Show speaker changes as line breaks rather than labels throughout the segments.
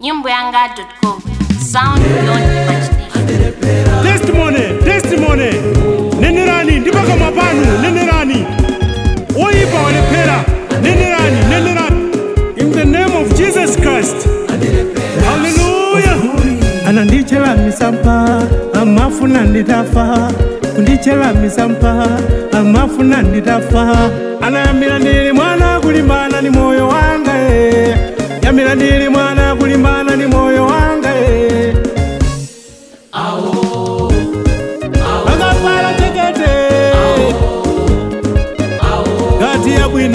nyimboyanga.com sound beyond imagination
testimony testimony nenderani ndipakamwa panu nenderani oyipa walephera nenderani nenderani in the name of jesus christ haleluya anandichera misampa amafuna nditafa kundichera misampa amafuna nditafa anayambira ndili mwana kulimbana ni moyo wanga e yambira ndili mwana kulimbana ni moyo wanga e akafala chekete ngati ya bwino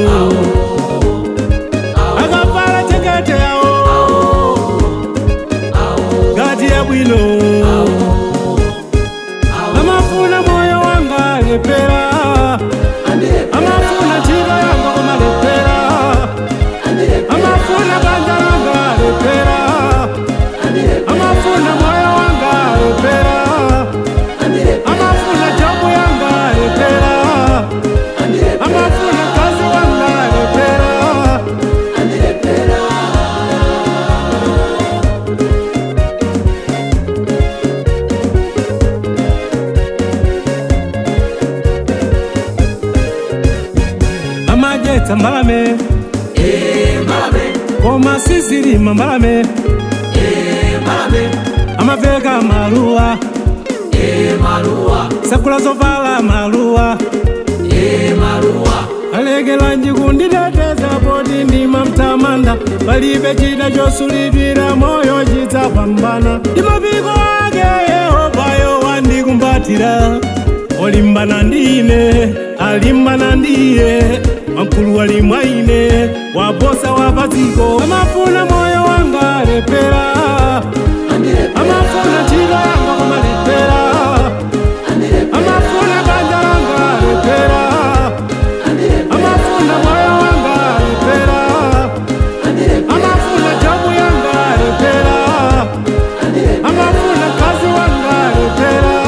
akafala chekete yawo ngati ya bwino amafuna moyo wanga lepera amafuna ntchito yanga kumalepera amafuna banja langa lepera amafuna moyo wanga lepera amafuna jabu yanga lepera amafuna kazi wanga lepera amajetsa mbalame koma sizilima mbalame amaveka maluwa sakula zovala maluwa alekelanji kunditeteza poti ndima mtamanda palibe chida chosulidwira moyo chidzapambana ndi mapiko ake yehovayo wandikumbatira olimbana ndine alimbana ndiye wamkulu wali mwa ine wabosa wapadziko amafuna moyo wanga lepera amafuna ntchito yanga kumalepera amafuna banja langa lepera amafuna moyo wanga lepera amafuna jabu yanga lepera amafuna kazi wanga lepera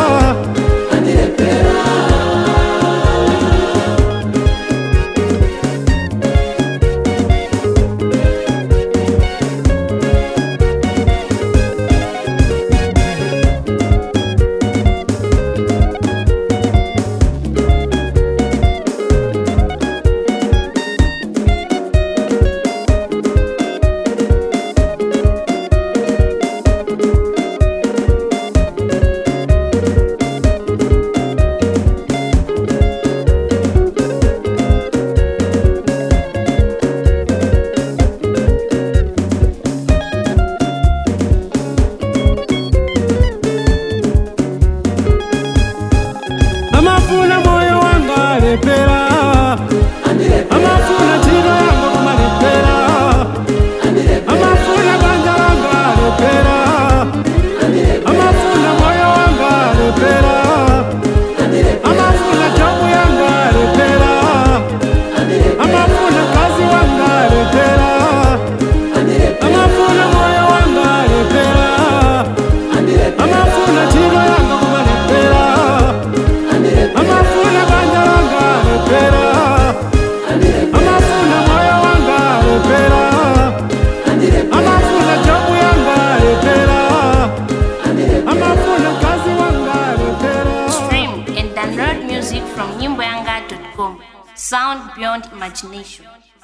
amafuna moyo wanga lepera amafuna ntchito yanga kumalepera amafuna banja langa lepera amafuna moyo wanga lepera amafuna jabu yanga lepera amafuna kazi wanga lepera amafuna moyo wanga lepera amafuna ntchito yanga kumalepera amafuna banja langa lepera amafuna moyo wanga lepera amafuna jabu yanga lepera amafuna kazi wanga lepera
stream and download music from nyimboyanga.com sound beyond imagination